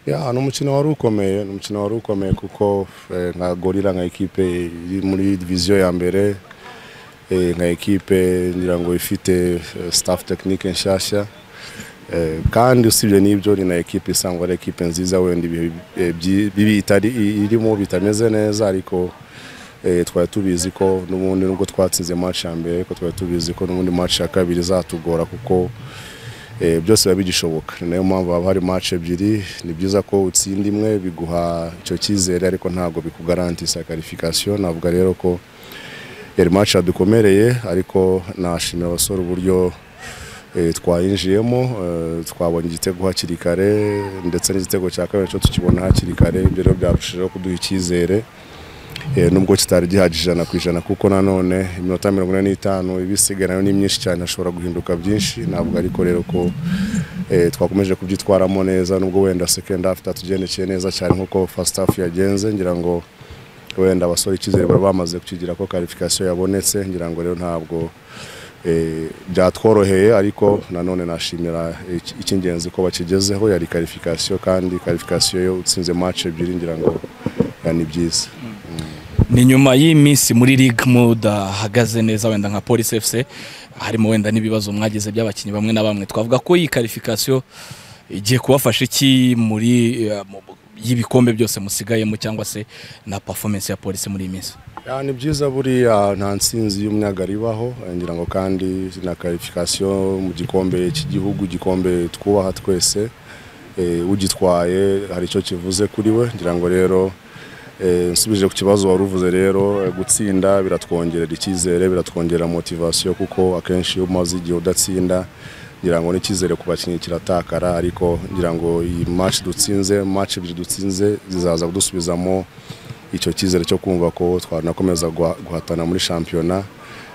ya ni umukino wari ukomeye ni umukino wari ukomeye kuko eh, nka gorira nka ekipe iri muri diviziyo ya mbere eh, nka ekipe ngira ngo ifite eh, staff tekinike nshyashya Eh, kandi usibye n'ibyo ni na ekipe isanzwe ari ekipe nziza wenda ibihe eh, byi- bibi itari i- irimo bitameze neza ariko eh, twari tubizi ko n'ubundi nubwo twatsinze match ya mbere ariko twari tubizi ko n'ubundi match ya kabiri izatugora kuko eh, byose biba bigishoboka ni nayo mpamvu haba hari match ebyiri ni byiza ko utsinda imwe biguha icyo cyizere ariko ntabwo bikugarantisa karifikasiyo navuga rero ko yari match yadukomereye ariko nashimira abasore uburyo eh, twayinjiyemo eh, twabonye igitego hakiri kare ndetse n'igitego cya kabiri cyo tukibona hakiri kare ibyo rero byarushijeho kuduha icyizere Eh, nubwo kitari gihagije ijana ku ijana kuko nanone iminota mirongo ine n'itanu ibisigaye nayo ni myinshi cyane hashobora guhinduka byinshi ntabwo ariko rero ko eh, twakomeje kubyitwaramo neza nubwo wenda second half tatugendekeye neza cyane nk'uko first half yagenze ngira ngo wenda abasore icyizere bari bamaze kukigira ko karifikasiyo yabonetse ngira ngo rero ntabwo eh, byatworoheye ariko nanone nashimira iki- icy'ingenzi ko bakigezeho yari karifikasiyo kandi karifikasiyo yo utsinze match ebyiri ngira ngo eh, ni byiza ni nyuma y'iminsi muri ligue mudahagaze neza wenda nka polisi fc harimo wenda n'ibibazo mwagize by'abakinnyi bamwe na bamwe twavuga ko iyi karifikasiyo igiye kubafasha iki muri eh, mu- mu- y'ibikombe byose musigayemo cyangwa se na performance ya polisi muri iyi minsi Ya, ni byiza buriya nta nsinzi y'umunyagara ibaho eh, ngira ngo kandi na karifikasiyo mu gikombe cy'igihugu igikombe twubaha twese eh, ugitwaye hari icyo kivuze kuri we ngira ngo rero eh, nsubije ku kibazo wari uvuze rero eh, gutsinda biratwongerera icyizere biratwongerera motivasiyo kuko akenshi iyo umaze igihe udatsinda ngira ngo n'icyizere ku bakinnyi kiratakara ariko ngira ngo iyi match dutsinze match ebyiri dutsinze zizaza kudusubizamo icyo cyizere cyo kumva ko twanakomeza guha- guhatana muri shampiyona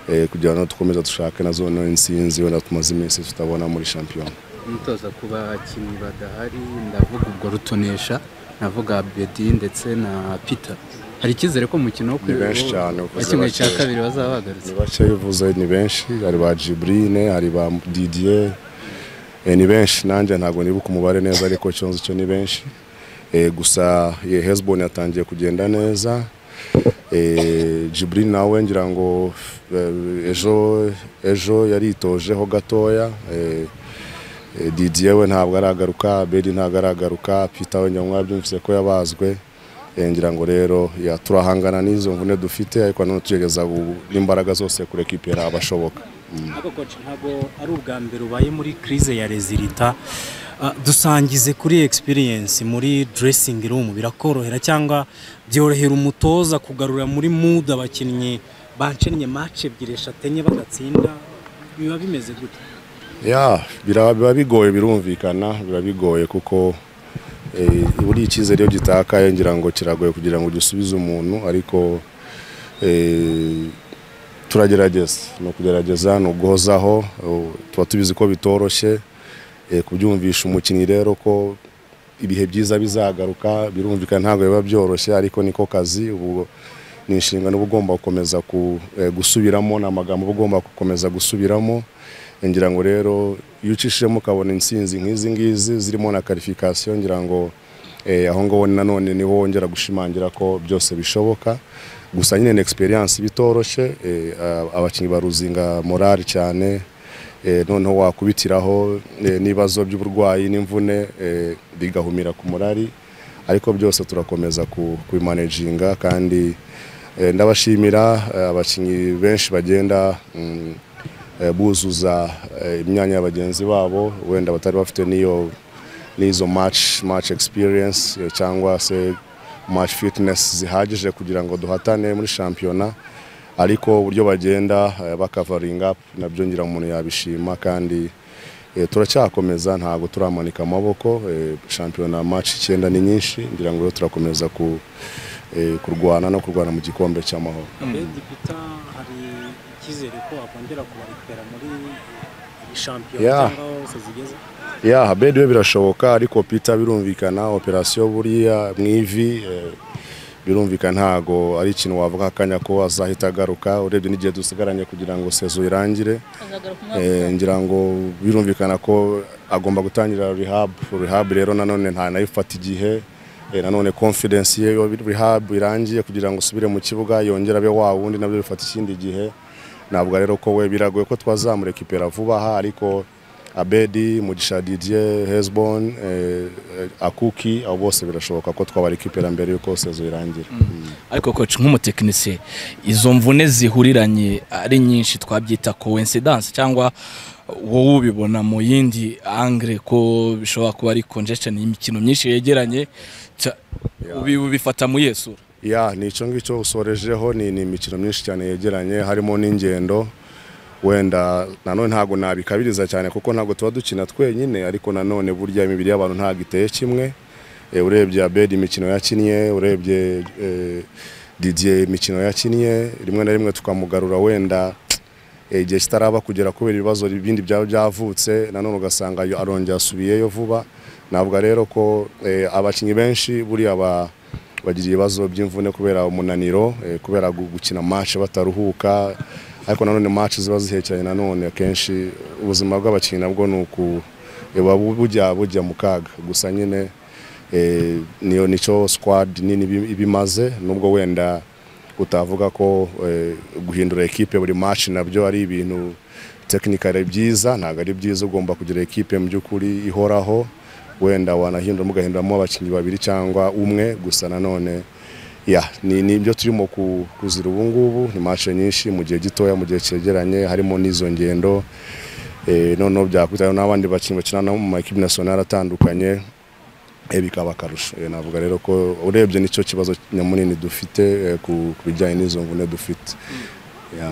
eh, kugira ngo dukomeze dushake na zone insinzi wenda tumaze iminsi tutabona muri shampiyona umutoza ku bakinnyi badahari ndavuga ubwo rutonesha navuga bedi ndetse na peter hari icyizere ko umukino wo Ni benshi cyane, wa uvuze kimwe cya bakeya. kabiri bazaba bagarutse ni bake iyo uvuze ni benshi hari ba jiburine hari ba didiye eh, ni benshi nanjye ntabwo nibuka umubare neza ariko icyo nzi cyo ni benshi Eh, gusa hezbon yatangiye kugenda neza Eh, Jibril nawe ngira ngo eh, ejo ejo yaritojeho gatoya Eh, eh, Didier we ntabwo aragaruka Bedi ntabwo aragaruka Peter we nyamwa byumvise ko yabazwe Eh, ngira ngo rero ya turahangana n'izo mvune dufite ariko nanone tugerageza gu- n'imbaraga zose kurekipera abashoboka ariko koci ntabwo ari ubwa mbere ubaye muri crise ya rezilita Ah, dusangize kuri experience muri dressing room birakorohera cyangwa byorohera umutoza kugarura muri mood abakinnyi bancennye match ebyiri eshatu enye badatsinda biba bimeze gute ya bira- biba bigoye birumvikana biba bigoye kuko eh, buriya icyizere iyo gitakaye ngira ngo kiragoye kugira ngo gisubize umuntu ariko eh, turagerageza ni ukugerageza ni uguhozaho eh, tuba tubizi ko bitoroshye eh, kubyumvisha umukinnyi rero ko ibihe byiza bizagaruka birumvikana ntabwo biba byoroshye ariko niko kazi ubu ni inshingano uba ugomba gukomeza ku- eh, gusubiramo ni amagambo uba ugomba gukomeza gusubiramo ngira ngo rero iyo ucishijemo ukabona insinzi nk'izi ngizi zirimo na karifikasiyo ngira ngo eh, aho ngaho nanone niho wongera gushimangira ko byose bishoboka gusa nyine ni experience bitoroshye eh, a- abakinnyi baruzinga morali cyane eh, noneho wakubitiraho eh, n'ibibazo by'uburwayi n'imvune eh, bigahumira ku murari ariko byose turakomeza ku- kubimanejinga kandi eh, ndabashimira eh, abakinnyi benshi bagenda mm, eh, buzuza eh, imyanya ya bagenzi babo wenda batari bafite n'iyo n'izo match match experience eh, cyangwa se match fitness zihagije kugira ngo duhatane muri shampiyona ariko uburyo bagenda eh, bakavaringa nabyo ngira umuntu yabishima kandi eh, turacyakomeza ntabwo turamanika amaboko eh, shampiyona match icyenda ni nyinshi ngira ngo rero turakomeza ku eh, kurwana no kurwana mu gikombe cy'amahoro Abedi Peter hari icyizere ko wakongera kubarikera muri iyi shampiyona Yeah. cyangwa aho hose zigeze ya habedi we birashoboka ariko pita birumvikana operasiyo buriya mu ivi eh, birumvikana ntago ari ikintu wavuga akanya ko azahita agaruka urebye n'igihe dusigaranye kugira ngo sezo irangire azagaruka umwaka Eh, ngira ngo birumvikana ko agomba gutangira rehab rehab rero nanone nta nayifata igihe eh, nanone confidence ye yo rehab irangiye kugira ngo usubire mu kibuga yongera abe wa wundi nabyo bifata ikindi gihe ntabwo rero ko we biragoye ko twazamurekipera vuba aha ariko Abedi Mugisha Didier Hezbon eh, Akuki abo bose birashoboka ko twabarekipera mbere yuko sezo irangira Mm. ariko coach nk'umutekinisiye izo mvune zihuriranye ari nyinshi twabyita coincidence cyangwa wowe ubibona mu yindi angle ko bishobora kuba ari congestion y'imikino myinshi yegeranye ca- ubi- ubifata mu yesu ya ni icyo ngicyo usorejeho ni ni imikino myinshi cyane yegeranye harimo n'ingendo wenda nanone ntabwo nabikabiriza cyane kuko ntabwo tuba dukina twenyine ariko nanone burya imibiri y'abantu ntabwo iteye kimwe Eh, urebye abedi imikino yakinnye urebye eh, didier imikino yakinnye rimwe na rimwe tukamugarura wenda eh, igihe kitaraba kugera kubera ibibazo bindi byaba byavutse nanone ugasanga yo- arongera asubiyeyo vuba navuga rero ko eh, abakinnyi benshi buriya ba- bagira ibibazo by'imvune kubera umunaniro eh, kubera gu- gukina match bataruhuka ariko nanone match ziba zihekeranye nanone akenshi ubuzima bw'abakinnyi nabwo ni uku buba bu- bujya bujya mu kaga gusa nyine eh, niyo nicyo squad nini ibi- ibimaze nubwo wenda utavuga ko eh, guhindura ekipe buri match nabyo ari ibintu tekinikare byiza ntabwo ari byiza ugomba kugira ekipe mu by'ukuri ihoraho wenda wanahindura mugahinduramo abakinnyi babiri cyangwa umwe gusa nanone ya ni ni ibyo turimo ku- kuzira ubu ngubu ni match nyinshi mu gihe gitoya mu gihe cyegeranye harimo n'izo ngendo eh, noneho byakurikiraho n'abandi bakinnyi bakina mu makipe nasiyonari atandukanye eh, bikaba akarusho Eh, navuga rero ko urebye nicyo kibazo nyamunini dufite eh, ku ku bijyanye n'izo mvune dufite Yeah.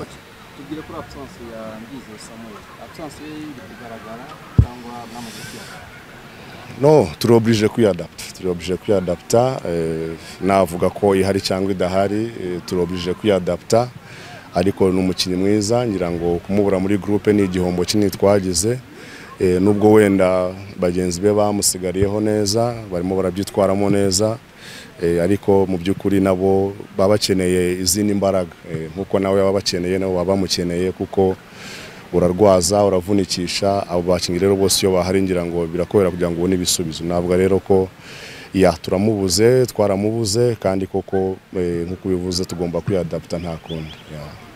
tubwire kuri absence ya Ndizeye Samuel absence ye iri kugaragara cyangwa n'amaze kwiyaga no turi oblige kwiyadapta turi oblige kwiyadapta eh, navuga ko ihari cyangwa idahari eh, turi oblige kwiyadapta ariko ni umukinnyi mwiza ngira ngo kumubura muri groupe ni igihombo kinini twagize eh, nubwo wenda bagenzi be bamusigariyeho neza barimo barabyitwaramo neza eh, ariko mu by'ukuri nabo baba bakeneye izindi mbaraga eh, nk'uko nawe baba bakeneye nabo baba bamukeneye kuko urarwaza uravunikisha abo bakinnyi rero bose iyo bahari ngira ngo birakobera kugira ngo ubone ibisubizo navuga rero ko ya turamubuze twaramubuze kandi koko eh, nk'uko ubivuze tugomba kwiyadapta nta kundi ya.